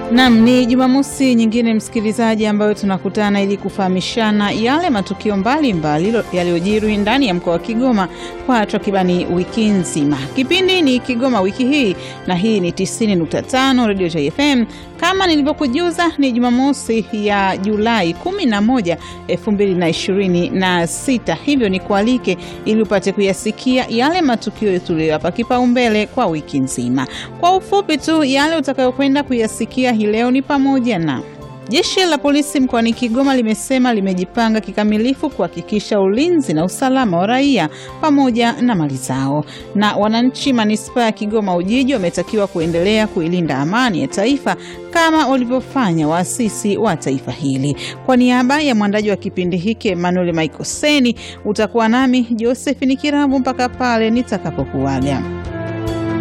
Naam, ni Jumamosi nyingine msikilizaji, ambayo tunakutana ili kufahamishana yale matukio mbalimbali yaliyojiri ndani ya mkoa wa Kigoma kwa takribani wiki nzima. Kipindi ni Kigoma wiki hii na hii ni 90.5 Radio JFM. Kama nilivyokujuza, ni Jumamosi ya Julai 11, 2026. Hivyo ni kualike ili upate kuyasikia yale matukio tuliyoyapa kipaumbele kwa wiki nzima. Kwa ufupi tu, yale utakayokwenda kuyasikia hii leo ni pamoja na Jeshi la polisi mkoani Kigoma limesema limejipanga kikamilifu kuhakikisha ulinzi na usalama wa raia pamoja na mali zao, na wananchi manispaa ya Kigoma Ujiji wametakiwa kuendelea kuilinda amani ya taifa kama walivyofanya waasisi wa taifa hili. Kwa niaba ya mwandaji wa kipindi hiki Emmanuel Michael Seni, utakuwa nami Josephine Kiravu mpaka pale nitakapokuaga.